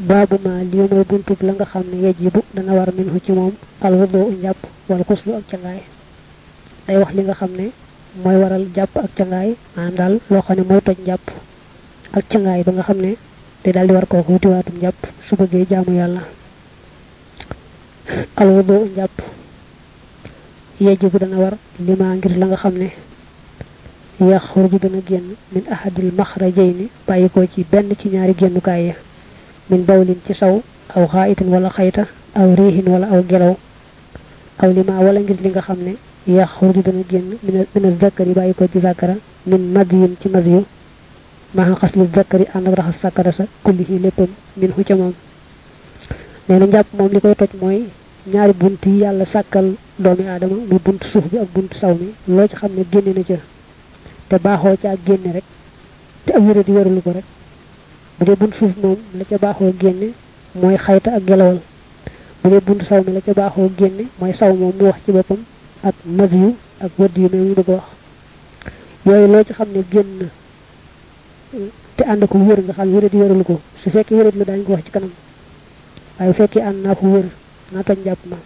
baabu ma lii mooy buntub la nga xam ne yajibu dana war minhu ci moom alwudu u njàpp wala xuslu ak cangaay day wax li nga xam ne mooy waral jàpp ak cangaay maanaam daal loo xam ne mooy toj njàpp ak cangaay ba nga xam ne day daal di war kooku wutiwaatum njàpp su bëggee jaamu yàlla alwudu u njàpp yajibu dana war lima ngir la nga xam ne yaxruju dana génn min ahadil maxrajayni bàyyi ko ci benn ci ñaari génnukaay ya min bawlin ci saw aw xaayitin wala xayta aw riixin wala aw gelaw aw lima wala ngir li nga xam ne yaxruju dana génn min zakari bàyyi ko ci zakara min madiyin ci madiyu maa xas li zakari ànd ak raxas sàkkara sa kullihi léppam min hu ca moom nee na njàpp moom li koy toj mooy ñaari bunt yi yàlla sàkkal doomi aadama muy bunt suuf bi ak bunt saw mi loo ci xam ne génne na ca te baaxoo ca ak génne rek te ak wéra di wéralu ko rek bu dee bunt suuf moom la ca baaxoo génne mooy xayta ak gelawal bu dee bunt saw mi la ca baaxoo génne mooy saw moom mu wax ci boppam ak mas yu ak wëdd yu mais mu bëgg a wax yooyu loo ci xam ne génn te ànd ko wér nga xam wéra di wéralu ko su fekkee wérat la daañu ko wax ci kanam waaye bu fekkee ànd naa ko wér naa toj njàpp ma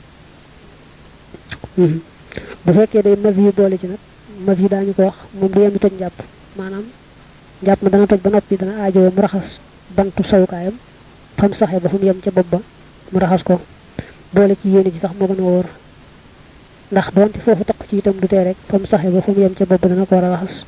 bu fekkee day mas yu boole ci nag mas yi daañu ko wax moom du yem toj njàpp maanaam njàpp ma dana toj ba noppi dana aajowoo mu raxas bantu sawukaayam fam saxee ba fu mu yem ca bopp ba mu raxas ko boole ci yéene ci sax moo gën a wóor ndax doonte foofu taq ci itam du tee rek fam saxee ba fu mu yem ca bopp ba dana ko war a raxas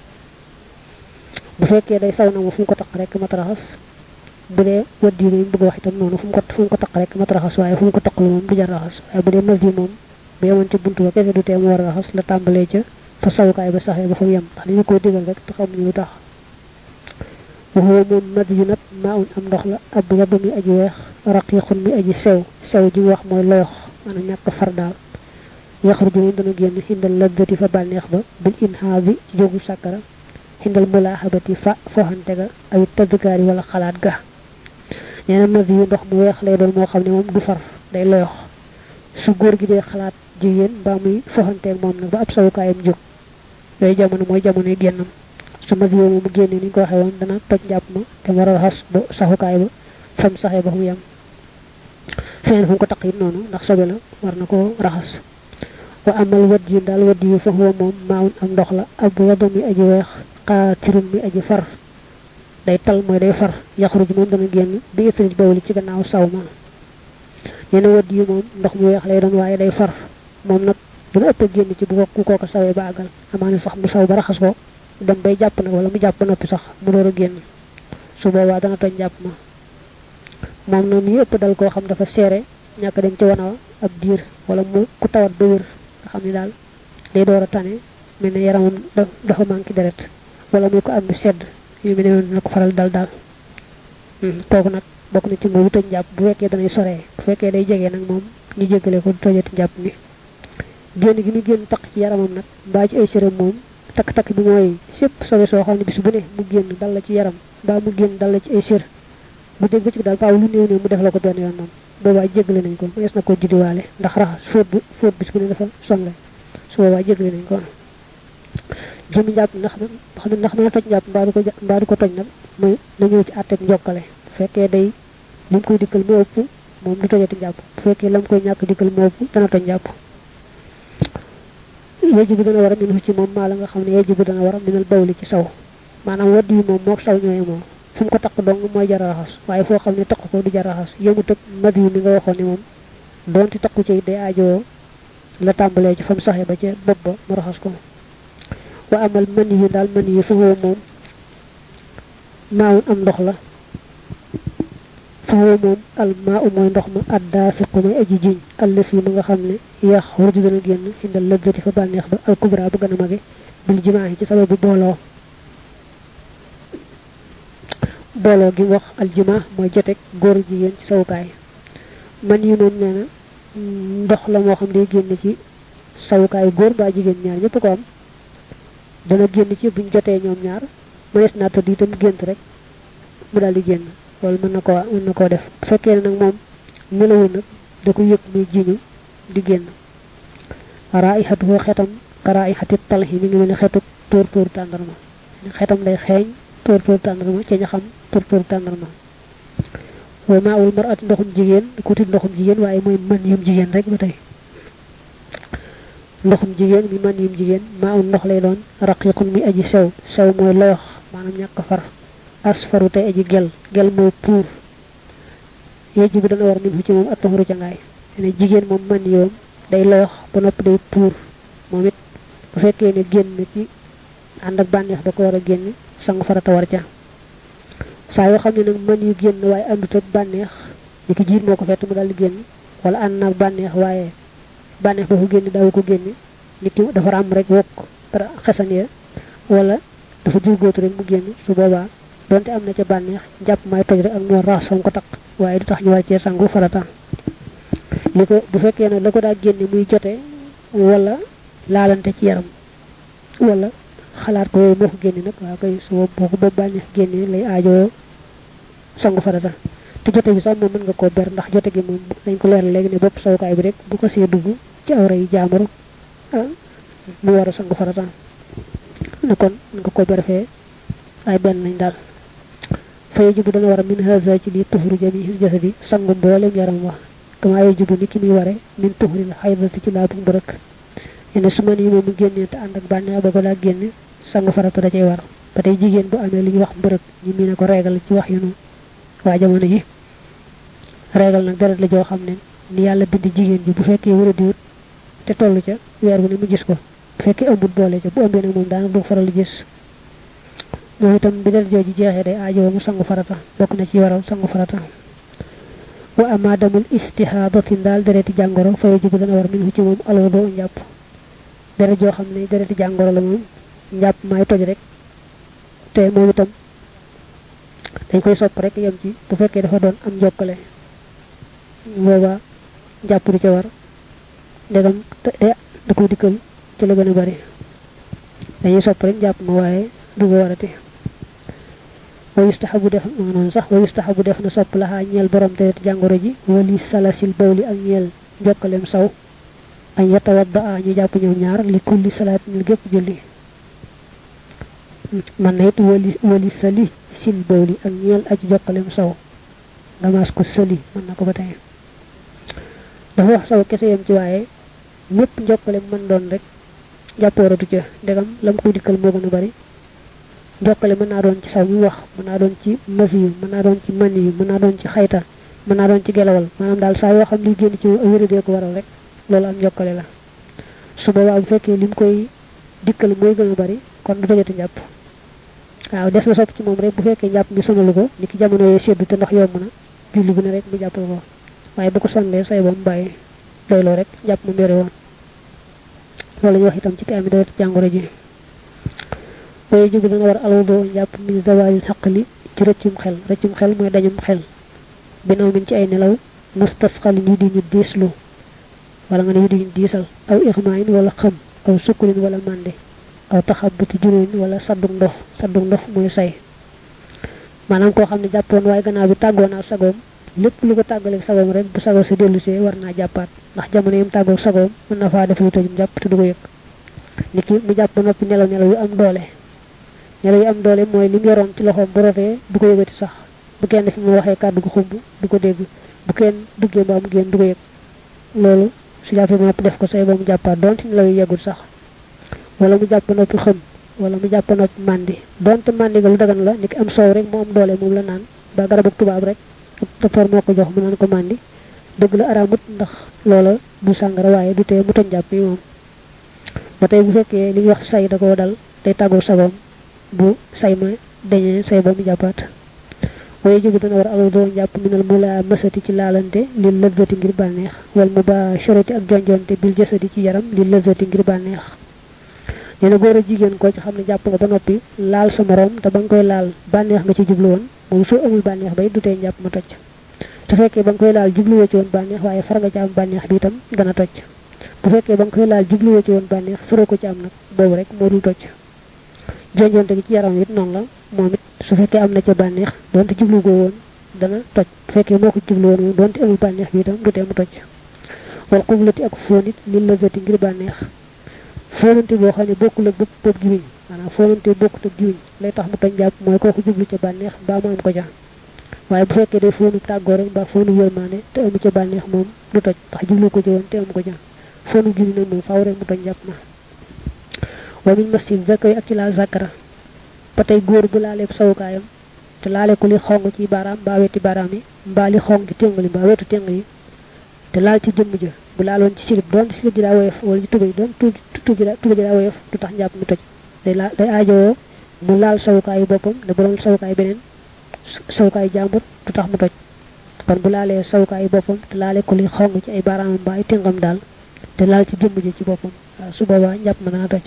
bu fekkee day saw na mu fu mu ko taq rek mat raxas bu dee wëdd yi ñu bëgg wax itam noonu fu mu ko fu mu ko taq rek mat raxas waaye fu mu ko taqlu moom du jar raxas waaye bu dee mas yi moom bu yemoon ca buntu ba kese du tee mu war a raxas la tàmbalee ca fa sawukaay ba saxee ba fa mu yem ndax dañu koo digal rek te xamuñu lu tax waxuwa moom mad yu nag maa un am ndox la ab yaba mi aji weex raqiqun mi aji sew sew ji wax mooy loyox maanaam ñàkk far daal yaxruju moom dana génn xindal laddati fa bànneex ba bil inhaa bi ci jógu sàkkara xindal mulaaxabati fa foxante ga ay tëddkaar yi wala xalaat ga nee na mad yu ndox mu weex lay doon moo xam ne moom du far day loyox su góor gi dee xalaat jigéen mbaa muy foxanteeg moom nag ba ab sawukaayam jóg yooyu jamono mooy jamonoy génnam su ma yow mu génne ni ñu ko waxee woon dana toj njàpp ma te war a raxas ba saxukaay ba fam saxee ba fu mu yem feneen fu mu ko taq it noonu ndax sobe la war na ko raxas wa amal wadd yu daal wadd yu fa huwa moom maawun am ndox la ab wado mi aji weex xaatirun mi aji far day tal mooy day far yaxruj moom dana génn bi itrij bawli ci gannaaw saw ma nee na wadd yu moom ndox mu weex lay doon waaye day far moom nag dina ëpp génn ci bu ko ku kooko sawee ba àggal amaana sax mu saw ba raxas ko dem bay jàpp nag wala mu jàpp ba noppi sax mu door a génn su boobaa dana toj jàpp ma moom nag mi ëpp dal koo xam dafa seere ñàkk dem ci wana ab diir wala mu ku tawat ba wér nga xam ne daal day door a tane mel ne yaramam dafa manqué deret wala muy ko am sedd yu mel ne dina ko faral dal daal kooku nag bokk na ci mooy toj jàpp bu fekkee danay soree bu fekkee day jege nag moom ñu jéggale ko tojati jàpp mi génn gi mu génn taq ci yaramam nag mbaa ci ay séram moom takk-takk bi mooy sépp sobe soo xam ne bis bu ne mu génn dal la ci yaram mbaa mu génn dal la ci ay sér bu dégg ba ci daal paaw lu néew néew mu def la ko benn yoon moom boobaa jéggale nañ ko mënees na ko juddiwaale ndax raxas fóot bu fóot bis bu ne dafa sonle su boobaa jéggale nañ ko jëmi njàpp ndax xam ndax dana toj njàpp mbaa du ko mbaa du ko toj nag muy na ñëw ci àtteeg njokkale bu fekkee day li mu koy dikkal moo ëpp moom du tojati njàpp bu fekkee la mu koy ñàkk dikkal moo ëpp dana toj njàpp yajibu dana war a min ci moom maa la nga xam ne yajibu dana war a minal bawli ci saw maanaam wadd yi moom mook saw ñooy moom fu mu ko taq dong mooy jar a raxas waaye foo xam ne taq ko du jar a raxas yëmu tëg mad yi mi nga waxoon ne moom doonte taqu ci day aajowoo la tàmbalee ci fa mu saxee ba ca bopp ba mu raxas ko wa amal mën yi daal mën yi fa moom maawun am ndox la foofu moom al maa u mooy ndox ma addaa fiqu may aji jiñ allëf yi ma nga xam ne yax warju dana génn xindal lëggati fa bànneex ba al kubra bu gën a mage bil jimaa ci sababu booloo booloo gi wax al jimaa mooy joteeg góor jigéen ci sawukaay man yi moom nee na ndox la moo xam ne génn ci sawukaay góor baa jigéen ñaar ñëpp ko am dana génn ci buñ jotee ñoom ñaar mënees naa tëdd itam gént rek mu daal di génn loolu mën na koo mën na koo def bu fekkee ne nag moom melawul nag da ko yëg muy jiñu di génn raayxatu foo xetam ka raayxati talxi mi ngi mel ne xetu tóor tóor tàndarma xetam day xeeñ tóor tóor tàndarma ci ña xam tóor tóor tàndarma wa maa ul mar'ati ndoxum jigéen ku tit ndoxum jigéen waaye mooy man yum jigéen rek ba tey ndoxum jigéen mi man yum jigéen maa ul ndox lay doon raqiqun mi aji sew sew mooy loyox maanaam ñàkk far asfaru tey aji gel gel mooy puur yejji bi dana war min fu ci moom attaxaru ca ngaay ne jigéen moom man yoom day loyox ba noppi day puur moom it bu fekkee ne génn ci ànd ak bànneex da ko war a génn sangu farata war ca saa yoo xam ne nag man yu génn waaye àndut ak bànneex ni ki jiit moo ko fett mu daal di génn wala ànd naag bànneex waaye bànneex ba ko génn daawu ko génn nit ki dafa am rek wokk dara xesan ya wala dafa jurgóotu rek mu génn su boobaa donte am na ca bànneex jàpp may toj rek ak moo raas fam ko takk waaye du tax ñu war cee sangu farata li ko bu fekkee nag la ko daa génne muy jote wala laalante ci yaram wala xalaat ko yooyu moo ko génne nag waaw koy su boo ko boobu bànneex génne lay aajoo sangu farata te jote bi sax moom mën nga koo ber ndax jote gi moom dañ ko leeral léegi ne bopp sawukaay bi rek bu ko see dugg ci awra yi jaamuru mu war a sangu farata ne kon mën nga koo ber fee ay benn lañ daal fa yajibu dana war a min haza ci lii tuhuru jamihi jasadi sangu mboolem yaram wax kama yajibu ni ki muy ware min tuhuril xaydati ci laabu mbërëk ene su man yi moom mu génnee te ànd ak bànneex ba ko daa génne sangu farata da cay war ba tey jigéen bu amee li ñuy wax mbërëk ñu mii ne ko reegal ci wax yu nu waa jamono ji reegal nag deret la joo xam ne ni yàlla bind jigéen ji bu fekkee wara diwut te toll ca weer bu ne mu gis ko bu fekkee ëmbut boole ca bu ëmbee nag moom daanaka du faral di gis moom itam bi deret jooju jeexee day aajowoo mu sangu farata bokk na ci waral sangu farata wa ama damul istihaadatin daal dereti jàngoro fa yajibu dana war min ci moom alwado njàpp deret joo xam ne dereti jàngoro la moom njàpp maay toj rek te moom itam dañ koy sopp rek yem ci bu fekkee dafa doon am njokkale booba njàpp du ca war ndegam te da ko dikkal ci la gën a bari dañuy sopp rek njàpp ma waaye du ko warati wa yustahabu def noonu sax wa yustahabu def na sopp laxaa ñeel borom deret jàngoro ji wali salasil bawli ak ñeel jokkaleem saw añ yatawadda a ñu jàpp ñëw ñaar li kulli salaat ñu gépp julli man na it wali wali sali sil bawli ak ñeel aju jokkaleem saw nga maas ko sali mën na ko ba tey dafa wax saw kese yam ci waaye mépp njokkaleem mën doon rek jàppooratu ca ndegam lam koy dikkal moo gën a bari jokkale mën naa doon ci saw mi wax mën naa doon ci masi yu mën naa doon ci man yu mën naa doon ci xayta mën naa doon ci gelawal maanaam daal saa yoo xam li génn ci wéradee ko waral rek loolu am jokkale la su boobaa bu fekkee lim koy dikkal mooy gën a bari kon du tojati njàpp waaw des na sopp ci moom rek bu fekkee njàpp mi sonalu ko ni ki jamono yee seddu te ndox yomb na julli bu ne rek mu jàppal ko waaye bu ko sonnee say ba mu bàyyi doyloo rek jàpp mu mbére woon loolu ñu wax itam ci ki ami dawet jàngoro ji waaye jógu dana war alwado njàpp min zawalil xaqli ci rëccum xel rëccum xel mooy dañum xel binaw min ci ay nelaw mustasxalin yu di ñu diislu wala nga ne yu di ñu diisal aw ixmaayin wala xëm aw sukkulin wala màndi aw taxabuti juróoñ wala saddug ndox saddug ndox mooy say maanaam koo xam ne jàppoon waaye gannaaw bi tàggoo naa sagoom lépp lu ko tàggaleeg sagoom rek bu sagoo si dellusee war naa jàppaat ndax jamono yim tàggoog sagoom mën na faa def lu tojum jàpp te du ko yëg nit ki mu jàpp ba noppi nelaw nelaw yu am doole nelaw yu am doole mooy li mu yoroon ci loxoom bu rotee du ko yëgati sax bu kenn fi mu waxee kàddu gu xumb du ko dégg bu kenn duggee ba mu génn du ko yëg loolu su jàppee ba noppi def ko say ba mu jàppaat donte nelaw yu yeggul sax wala mu jàpp noppi xëm wala mu jàpp noppi màndi donte màndi nga lu dagan la ni ki am soow rek mu am doole moom la naan ba garabu tubaab rek docteur moo ko jox mu naan ko màndi dëgg la araamut ndax loola du sàngara waaye du tee mu toj jàpp yi moom ba tey bu fekkee li ñuy wax say da koo dal day tàggoo sagoom bu say ma dañee say ba mu jàppaat waaye jógu dana war alal doo jàpp minal mu laa mësati ci laalante li lëzzati ngir bànneex wal mu ba choroti ak jonjonte bil jësati ci yaram li lëzzati ngir bànneex nee na góor a jigéen koo ci xam ne jàpp nga ba noppi laal sa morom te ba nga koy laal bànneex nga ci jublu woon moom soo amul bànneex bay du tee njàpp ma toj su fekkee ba nga koy laal jubluwoo ci woon bànneex waaye far nga ci am bànneex bi itam dana toj bu fekkee ba nga koy laal jubluwoo ci woon bànneex faroo ko ci am nag boobu rek moo dul toj jonjonte gi ci yaram it noonu la moom it su fekkee am na ca bànneex donte jublu goo woon dana toj bu fekkee moo ko jublu woon moom donte amul bànneex bi itam du tee mu toj wal xublati ak fóonit li lëzati ngir bànneex fóonante boo xam ne bokkul ak bopp bopp giwiñ maanaam fóonante bokkut ak giwiñ lay tax mu toj jàpp mooy kooku jublu ca bànneex mbaa mu am ko ja waaye bu fekkee day foonu tàggoo rek mbaa foonu yërmaane te amu ca bànneex moom du toj ndax jublu ko jëwoon te amu ko ca foonu julli nag moom faaw rek mu toj njàpp ma wa min masjid zakari ak ci laal zakara ba tey góor bu laaleeb sawukaayam te laale ko li xong ci baaraam mbaa weti baaraam yi mbaa li xong ci téngali mbaa wetu téngal yi te laal ci jëmm ja bu laaloon ci silib doon silib ji daa woyof wala ci tubay doon tuba ji daa woyof du tax njàpp mi toj day la day aajowoo mu laal sawukaayu boppam ne bu doon sawukaay beneen sawukaayu jàmbur du tax mu toj kon bu laalee sawukaayu boppam te laale ko li xong ci ay baaraamam mbaa ay téngam daal te laal ci jëmm ji ci boppam waaw su boobaa njàpp ma dana toj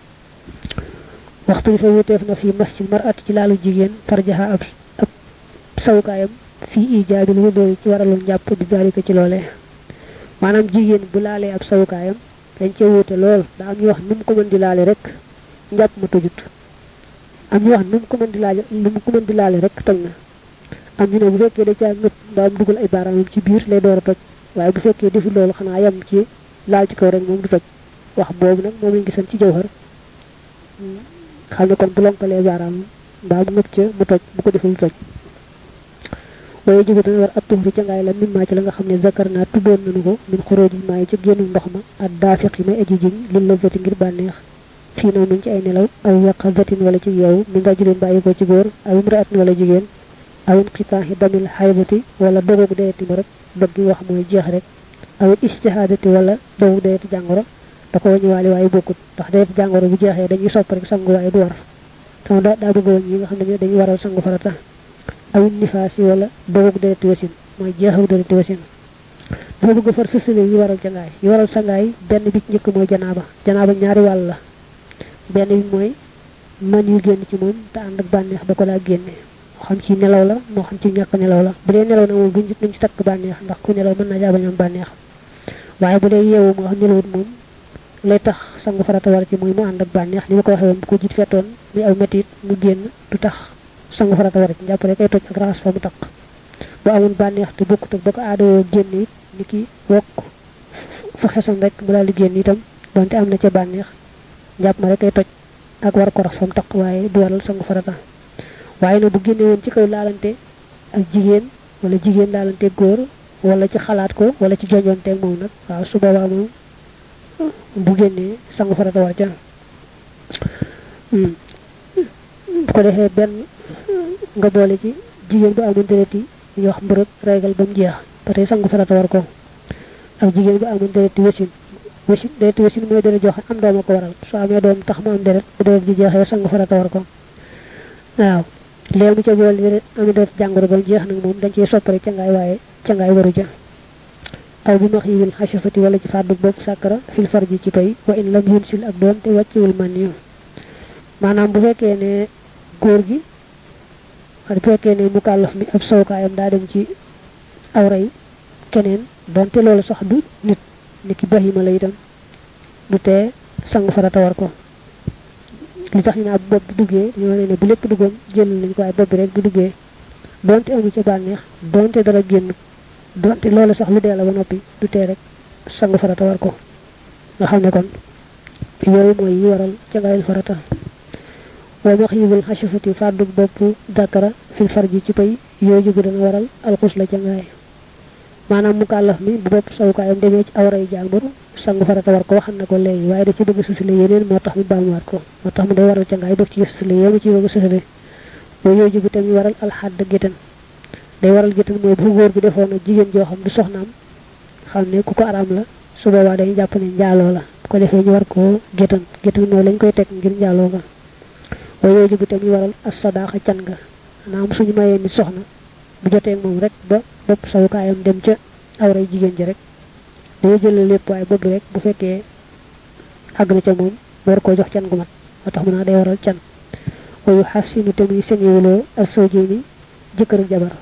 waxtu bi fa wuteef na fii masjid marat ci laalu jigéen farjaha ab ab sawukaayam fii ijaabil wudooyi ci waralul njàpp di daalika ci loolee maanaam jigéen bu laalee ab sawukaayam dañ cee wuute lool daa am ñu wax nu mu ko mën di laale rek njàpp ma tojut am ñu wax nu mu ko mën di laale nu mu ko mën di laale rek toj na am ñu ne bu fekkee da caa ngëpp mbaa mu dugal ay baaraamam ci biir lay door a toj waaye bu fekkee defu loolu xanaa yem ci laal ci kaw rek moom du toj wax boobu nag moom lañ gisan ci jawhar xam ne kon bu lonkalee baaraam mbaa mu ngëpp ca mu toj bu ko deful toj waaye jóge dana war ab tuxri ca ngaay la min maa ci la nga xam ne zakar naa tuddoon nañu ko min xuróoji maa yi ci génnu ndox ma ak daafiq yi may aji jiñ lil la zati ngir bànneex fii naw min ci ay nelaw aw yaqa zatin wala ci yow min rajulin bàyyi ko ci góor aw imraatin wala jigéen aw inqitaaxi damil xaybati wala dogoog dayeti ma rek bëgg wax mooy jeex rek aw istihaadati wala dogoog dayeti jàngoro da ko wañuwaale waaye bokkut ndax dayeti jàngoro bu jeexee dañuy sopp rek sangu waaye du war sama daa daa bëgg woon ñi nga xam ne dañuy waral sangu farata aw nifaas yi wala dogug dereti wasin mooy jeexaw dereti wasin dafa bëgg far sësale yi waral cangaay yi waral sangaay benn bi ci njëkk mooy janaaba janaaba ñaari wàll la benn bi mooy man yu génn ci moom te ànd ak bànneex da ko laa génne moo xam ci nelaw la moo xam ci ñàkk nelaw la bu dee nelaw na moom duñ duñ ci takk bànneex ndax ku nelaw mën naa jaabañ am bànneex waaye bu dee yeewu moo xam nelawut moom lay tax sangu farata war ci mooy mu ànd ak bànneex li ma ko waxee woon bu ko jiit fettoon muy aw metit mu génn du tax sangu farata war ci njàpp rek ay toj ak raxas fa mu taq bu amoon bànneex te bokkut ak ba ko aadoo génn it ni ki wokk fa xesan rek mu daal di génn itam donte am na ca bànneex njàpp ma rek ay toj ak war ko rax fa mu taq waaye du waral sangu farata waaye nag bu génne woon ci kaw laalante ak jigéen wala jigéen laalante góor wala ci xalaat ko wala ci jojonteeg moom nag waaw su boobaa moom bu génnee sangu farata war ca bu ko defee benn nga boole ci jigéen bu amoon deret yi ñu wax mbërëg régal ba mu jeex ba tey sangu farata war ko ak jigéen bu amoon deret yi wasin wasin deret wasin mooy deret joxe am doom a ko waral su amee doom tax mu am deret bu deret ji jeexee sangu farata war ko waaw léegi mu ca boole deret amee deret jàngoro ba mu jeex nag moom dañ ciy soppare ca ngaay waaye ca ngaay waru ja aw bi max yiwil xasafati wala ci fàddu bopp sàkkara fil farji ci pay wa in lam yun sil ak doon te wàcciwul man yu maanaam bu fekkee ne góor gi bu fekkee ne mu kàllaf mi ab sawkaayam daa dem ci awray keneen donte loolu sax du nit ni ki bahima la itam du tee sangu farata war ko li tax ñu ne ab bopp bu duggee dañoo ne ne bu lépp duggoon jël nañ ko waaye bopp bi rek bu duggee donte amu ca bànneex donte dara génn donte loolu sax lu dee la ba noppi du tee rek sangu farata war ko nga xam ne kon yooyu mooy yi waral ca ngaayul farata wa max yibul xasafati fàddu bopp dakara fil farji ci pay yooyu jógu dana waral alxus la ca ngaay maanaam mu kàllaf mi bu bopp sawukaayam demee ci awray jàmbur sangu farata war ko waxal na ko léegi waaye da ci bëgg sësale yeneen moo tax mu baamuwaat ko moo tax mu day waral ca ngaay def ci sësale yéemu ci bëgg sësale mooy yooyu jógu tamit waral alxadd gétan day waral gétan mooy bu góor bi defoon na jigéen joo xam du soxnaam xam ne ku ko araam la su boobaa dañuy jàpp ne njaaloo la bu ko defee ñu war koo gétan gétan mooy lañ koy teg ngir njaaloo ga waaye yooyu jógu tamit waral as sadaaxa can nga maanaam suñu mayee nit soxna bu jotee moom rek ba bopp sawukaayam dem ca awray jigéen ji rek dañuy jël lépp waaye bopp rek bu fekkee àgg na ca moom war koo jox can gu mat moo tax mu naa day waral can wayu xasinu te muy señewuloo ak sojini jëkkër ak jabar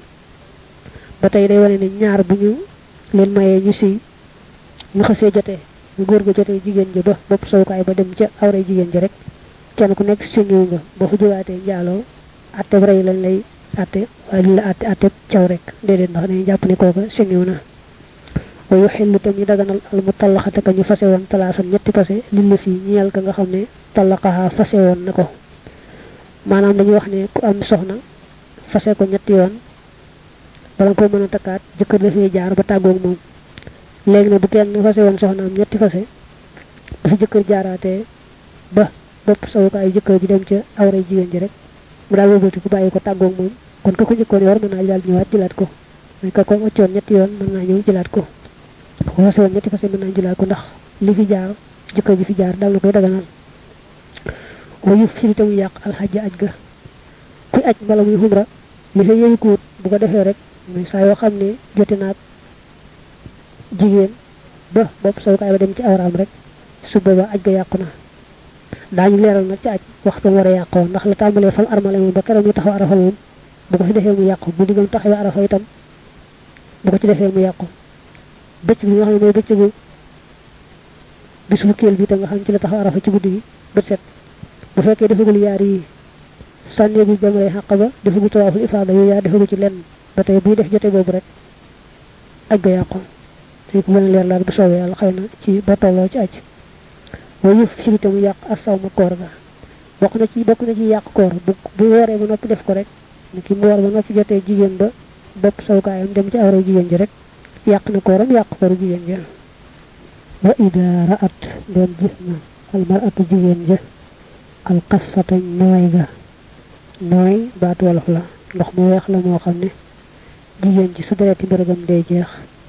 ba tey day wane ne ñaar bu ñu leen mayee ñu siy ñu xasee jotee bu góor ga jotee jigéen ji ba bopp sawukaay ba dem ca awray jigéen ji rek kenn ku nekk señewu nga boo fa jógaatee njaaloo atte rey lañ lay atte waaye lu la atte atte caw rek déedéet ndax dañuy jàpp ne kooka señew na wa yu xillu tam ñu daganal al mu tallaxate ka ñu fase woon talaasan ñetti fase li la fii ñeel ka nga xam ne tallaqaha fase woon na ko maanaam dañuy wax ne ku am soxna fase ko ñetti yoon bala ko mën a takkaat jëkkër dafay jaar ba tàggoog moom léegi nag bu kenn fase woon soxnaam ñetti fase bu fi jëkkër jaaraatee ba bopp sawukaayu jëkkër ji dem ca awray jigéen ji rek mu daal wëlbati ku bàyyi ko tàggoog moom kon ka ko njëkkoon yor mën naa daal ñëwaat jëlaat ko mooy ka ko waccoon ñetti yoon mën naa ñëw jëlaat ko ko fase woon ñetti fase mën naa jëlaat ko ndax li fi jaar jëkkër ji fi jaar daal na koy daganal wayu firi te mu yàq alxajja aj ga kuy aj mbala muy xumra li fa yëyu kuut bu ko defee rek muy saa yoo xam ne jote naag jigéen ba bopp sawukaay ba dem ci awraam rek su booba aj ga yàqu na daañu leeral nag ci aj waxtu war a yàqoo ndax la tàmbalee fal armale moom ba keroog ñu taxaw arafa moom bu ko fi defee mu yàqu bu diggam taxawee arafa itam bu ko ci defee mu yàqu bëccëg bi nga xam ne mooy bëccëgu bis fukkeel bi tam nga xam ne ci la taxaw arafa ci guddi gi bët set bu fekkee defagul yaar yi sànneegu jamray xàq ba defagu tawaaful ifaada yooyu yaa defagu ci lenn ba tey buy def jote boobu rek aj ga yàqu te ko gën a leer laal bu soobee yàlla xëy na ci ba tolloo ci aj mooy yëf firite mu yàq asaw ma koor ga bokk na ci bokk na ci yàq koor bu bu wooree ba noppi def ko rek ni ki mu woor ba noppi jotee jigéen ba bopp sawkaayam dem ci awra jigéen ji rek yàq na kooram yàq kooru jigéen ja wa ida raat doon gis na almaratu jigéen ja alqasata nooy ga nooy baatu wolof la ndox mu weex la moo xam ne jigéen ji su dereti mbërëgam day jeex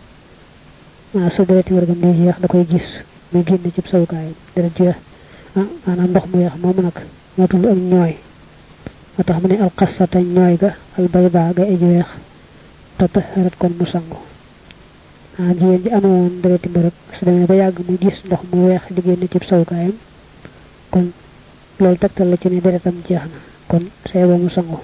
maa su dereti mbërëgam day jeex da koy gis muy génn ci sawukaayam deret jeex ah maanaam ndox mu weex moomu nag moo tudd ak ñooy moo tax mu ne alqasata ñooy ga albayda ga aji weex tataharat kon mu sangu ah jigéen ji amoon dereti mbërëg su demee ba yàgg mu gis ndox mu weex di génn ci sawukaayam kon loolu tegtal la ci ne deretam jeex na kon say ba mu sangu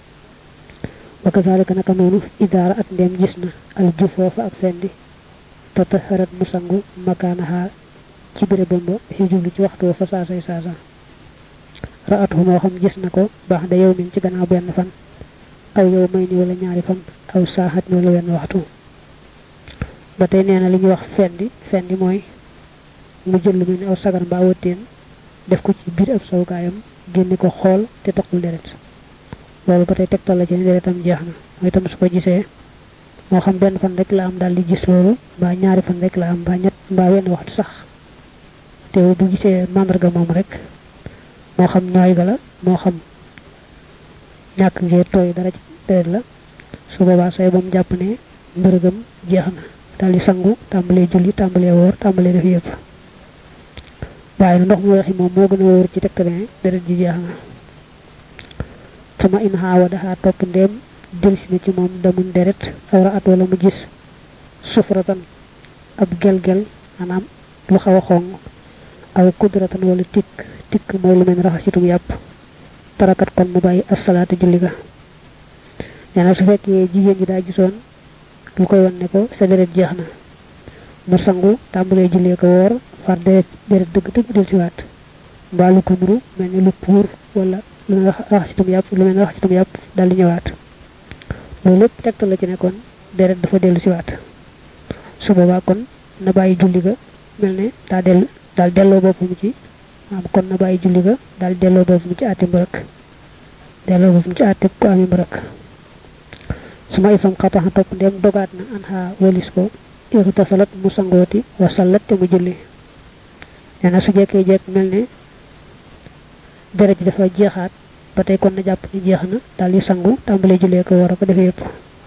wa kazalika naka noonu idaara at ndem gis na al jufoofa ak fendi tataharat mu sangu makaanaha ci bérébam ba si jublu ci waxtu fa saasay saasa raat hu moo xam gis na ko baax da yow min ci gannaaw benn fan aw yow may ni wala ñaari fan aw saaxat ni wala wenn waxtu ba tey nee na li ñuy wax fendi fendi mooy mu jël lu mel ni aw sagar mbaa wëtteen def ko ci biir ab sawukaayam génne ko xool te taxul deret loolu ba tey tegtal la ci ne deretam jeex na mooy itam su ko gisee moo xam benn fan rek la am daal di gis loolu mbaa ñaari fan rek la am mbaa ñett mbaa wenn waxtu sax te bu gisee màndarga moom rek moo xam ñooy ga la moo xam ñàkk ngee tooy dara ci deret la su boobaa say ba mu jàpp ne mbërëgam jeex na daal di sangu tàmbalee julli tàmbalee woor tàmbalee def yëpp waaye ndox mu weexi moom moo gën a wóor ci tegtale deret ji jeex na sama in xaawa daxaa topp ndéem delsi na ci moom damun deret awra at wala mu gis sufratan ab gel-gel maanaam lu xaw a xong aw kudratan wala tikk tikk mooy lu mel raxasitum yàpp tarakat kon mu bàyyi asalaatu julli ga nee na su fekkee jigéen ji daa gisoon lu koy wan ne ko sa deret jeex na mu sangu tàmbalee jullee ko woor far deret deret dëgg dëgg del siwaat mbaa lu ko nuru mel ni lu puur wala lu mel raxasitum yàpp lu mel raxasitum yàpp daal di ñëwaat loolu lépp tegtal la ci ne kon deret dafa dellu siwaat su boobaa kon na bàyyi julli ga mel ne daa dellu daal delloo boppam ci am kon na bàyyi julli ga daal delloo boppam ci àtte mbërëk delloo boppam ci àtte ku ami mbërëk su ma ifam xataxa topp ndem dogaat na an xaa walis ko irtasalat mu sangooti wa sallat te mu julli nee na su jekkee jekk mel ne deret ji dafa jeexaat ba tey kon na jàpp ni jeex na daal di sangu tàmbalee jullee ko war a ko defee yëpp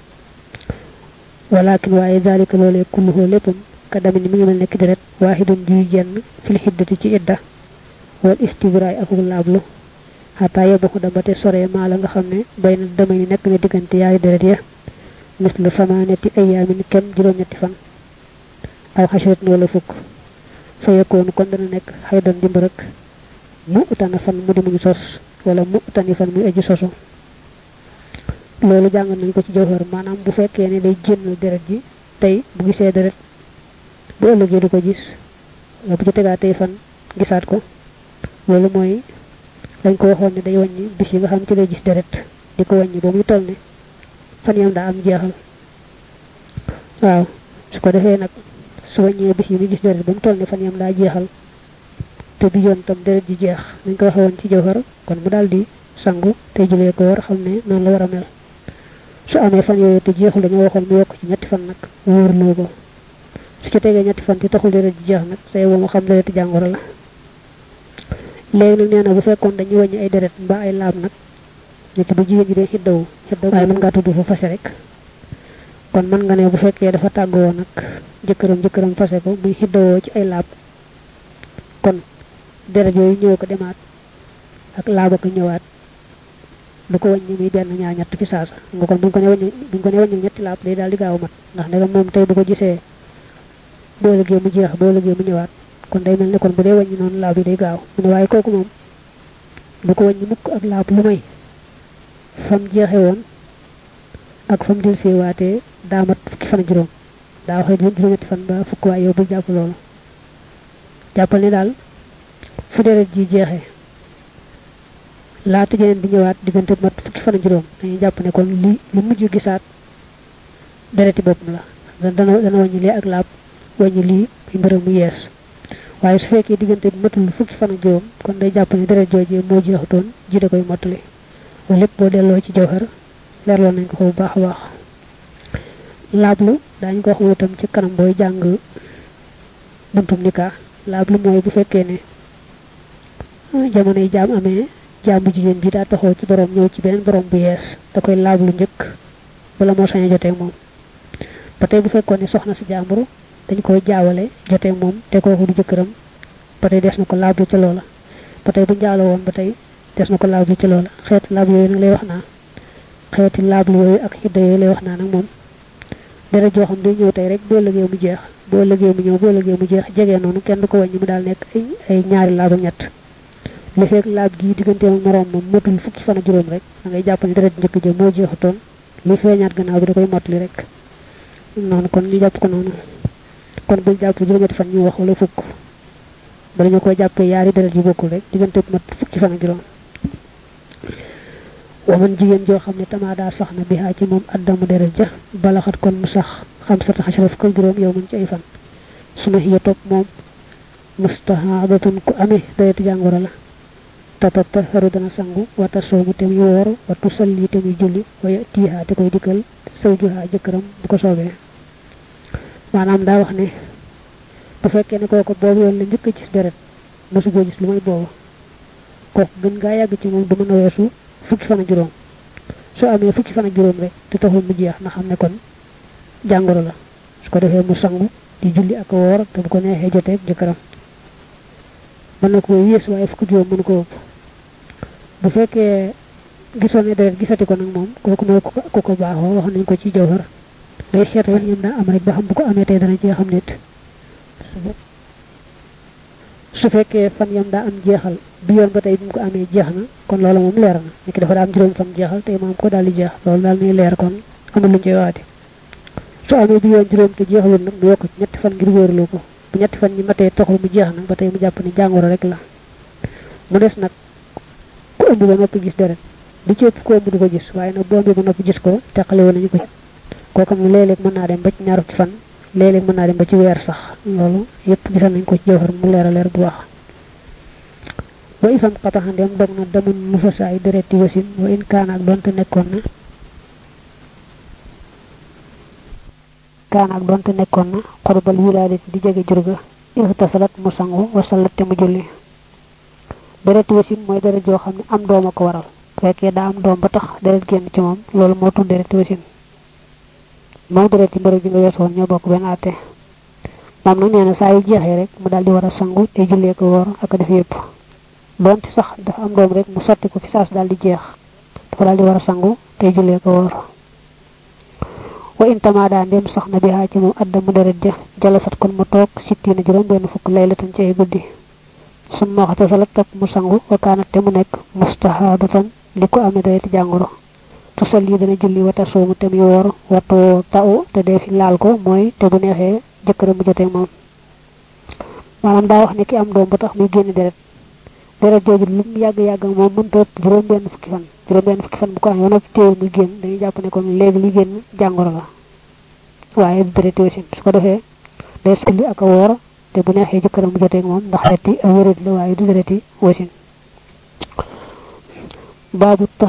walakin waaye zalika loolee kulluhoo léppam ka dami ni mi ngi mel nekk deret waahidun juy jenn fil xiddati ci idda wal istibraay akuk laablu xataa yebaxu da ba te sore maa la nga xam ne bay na damay nekk na diggante yaari deret ya mislu samaanati ayaamin kem juróom-ñetti fan aw xasiratin wala fukk fa yekoonu kon dana nekk xaydan di mbërëk mu utana fan mu di muñu sos wala mu utani fan muy aji sosu loolu jàng nañ ko ci jawhar maanaam bu fekkee ne day génn deret ji tey bu gisee deret bu ëllëgee du ko gis bu ci tegaat tey fan gisaat ko loolu mooy dañ ko waxoon ne day wàññi bis yi nga xam ci lay gis deret di ko wàññi ba muy toll ne fan yam daa am jeexal waaw su ko defee nag su wàññee bis yi muy gis deret ba mu toll ne fan yam daa jeexal te bi yoon tam deret ji jeex dañ ko waxee woon ci jawhar kon mu daal di sangu te julee ko war xam ne noonu la war a mel su amee fan yooyu te jeexul dañoo waxoon mu yokk ci ñetti fan nag wóorloo ko su ci tegee ñetti fan te taxul deret ji jeex nag say boo mu xam dereti jàngoro la léegi nag nee na bu fekkoon dañuy wàññi ay deret mbaa ay laab nag nit bu jigéen ji dee xiddawu xiddawu waaye mën ngaa tudd fa fase rek kon mën nga ne bu fekkee dafa tàggoo nag jëkkëram jëkkëram fase ko muy xiddawoo ci ay laab kon deret yooyu ñëw ko demaat ak laaba ko ñëwaat du ko wàññi muy benn ñaar ñett fi saasa nga kon buñ ko ne wàññi buñ ko ne wàññi ñetti laab day daal di gaaw mat ndax ndegam moom tey bu ko gisee boo lëgee mu jeex boo lëgee mu ñëwaat kon day mel ne kon bu dee wàññi noonu laab yi day gaaw mu ne waaye kooku moom du ko wàññi mukk ak laab lu may fam jeexe woon ak fam del see waatee daa mat fukki fan juróom daa waxee juróom-ñetti fan ba fukk waaye yow bu jàpp loolu jàppal ni daal fu deret ji jeexee laata jeneen bi ñëwaat diggante mat fukki fan juróom dañuy jàpp ne kon li li mujj gisaat dereti boppam la dana dana wàññi lee ak laab wàññi lii bi mbërëm mu yees waaye su fekkee diggante bi matul fukki fan ak juróom kon day jàpp ne deret joojee moo jeexutoon ji da koy mottali loolu lépp boo delloo ci jawhar leerloon nañ ko ko bu baax a baax laablu daañu ko wax moom itam ci kanam booy jàng buntum nikaa laablu mooy bu fekkee ne jamono yi jaam amee jaam bu jigéen bi daa taxaw ci borom ñëw ci beneen borom bu yees da koy laablu njëkk bala moo sañ a jotee moom ba tey bu fekkoon ne soxna si jàmbur dañ koy jaawale jotee moom te kooku du jëkkëram ba tey des na ko laablu ca loola ba tey bu njaaloo woon ba tey des na ko laablu ca loola xeeti laablu yooyu nag lay wax naa xeeti laablu yooyu ak xidda yooyu lay wax naa nag moom dara joo xam day ñëw tey rek boo lëgee mu jeex boo lëgee mu ñëw boo lëgee mu jeex jegee noonu kenn du ko wàññi mu daal nekk ay ay ñaari laab ak ñett li fekk laab gii digganteem ak moroom moom matul fukki fan ak juróom rek da ngay jàpp ne deret njëkk ja moo jeexutoon li feeñaat gannaaw bi da koy mottali rek noonu kon ñu jàpp ko noonu kon bul jàpp juróom-ñetti fan ñu wax wala fukk bala ñu koy jàppee yaari deret yu bokkul rek diggante mat fukki fan ak juróom waman jigéen joo xam ne tamaada sax na bihaa ci moom addamu deret ja balaxat kon mu sax xam sata xasara fukk ak juróom yow mën ci ay fan suma xiya topp moom mustahadatun ku amee deretu jàngoro la tatataharu dana sangu wata soomu te muy woor watu salli te muy julli waya tiihaa te koy dikkal saw juhaa jëkkëram bu ko soobee maanaam daa wax ne bu fekkee ne kooku boobu yoon la njëkk a gis deret mosu koo gis lu may boobu kooku gën ngaa yàgg ci moom du mën a weesu fukki fan ak juróom soo amee fukki fan ak juróom rek te taxul mu jeex na xam ne kon jàngoro la su ko defee mu sangu di julli ak woor te bu ko neexee jotee jëkkëram mën na ko yées waaye fukki juróom mënu ko ëpp bu fekkee gisoon ne deret gisati ko nag moom kooku mooy ku ko baaxoo wax nañ ko ci jawhar day seet wan ñam daa am rek ba xam bu ko amee tey dana jeexam nit su fekkee fan yam daa am jeexal bi yoon ba tey bi mu ko amee jeex na kon loolu moom leer na ni ki dafa daa am juróom fan jeexal tey moom ko daal di jeex loolu daal muy leer kon amul luñ koy waati su amee bi yoon juróom te jeexalul nag mu yokk ci ñetti fan ngir wóorlu ko bu ñetti fan ñi matee taxul mu jeex nag ba tey mu jàpp ni jàngoro rek la mu des nag ku ëmb ba noppi gis deret di ci ëpp ku ëmb du ko gis waaye nag bu ëmbee ba noppi gis ko teqale woon nañu ko kooku am léeg-léeg mën naa dem ba ci ñaar fukki fan léeg-léeg mën naa dem ba ci weer sax loolu yépp gisal nañ ko ci jawhar mu leer a leer bu baax wa ifam xataxa ndem dog na damun mu fa saay dereti wasin wa in kaana ak doonte nekkoon na kaana ak doonte nekkoon na xorbal wilaadati di jege jurga ixtasalat mu sangu wasalat te mu julli dereti wasin mooy deret joo xam ne am doom a ko waral fekkee daa am doom ba tax deret génn ci moom loolu moo tudd dereti wasin moom deret yi mbërëg ji nga weesoon ñoo bokk benn àtte moom nag nee na saa yu jeexee rek mu daal di war a sangu te jullee ko woor ak def yépp doonte sax dafa am doom rek mu sotti ko fi saas daal di jeex dafa daal di war a sangu te jullee ko woor wa intamaada ndem sax na bi ci moom adda mu deret ja jalasat kon mu toog sittiina juróom benn fukk laylatan ci ay guddi summa waxtasalat topp mu sangu wa kaanat te mu nekk mustahaadatan li ko amee dereti jàngoro tosal yi dana julli wata soomu te muy woor watoo taw te dee fi laal ko mooy te bu neexee jëkkëram bu jotee moom maanaam daa wax ne ki am doom ba tax muy génn deret deret jooju lu mu yàgg-yàgg moom mënta ëpp juróom benn fukki fan juróom benn fukki fan bu ko amee ba noppi téewul muy génn dañuy jàpp ne kon léegi li génn jàngoro la waaye du dereti wasin su ko defee day salli ak a woor te bu neexee jëkkëram bu jotee moom ndax dereti a wérit la waaye du dereti wasin baabu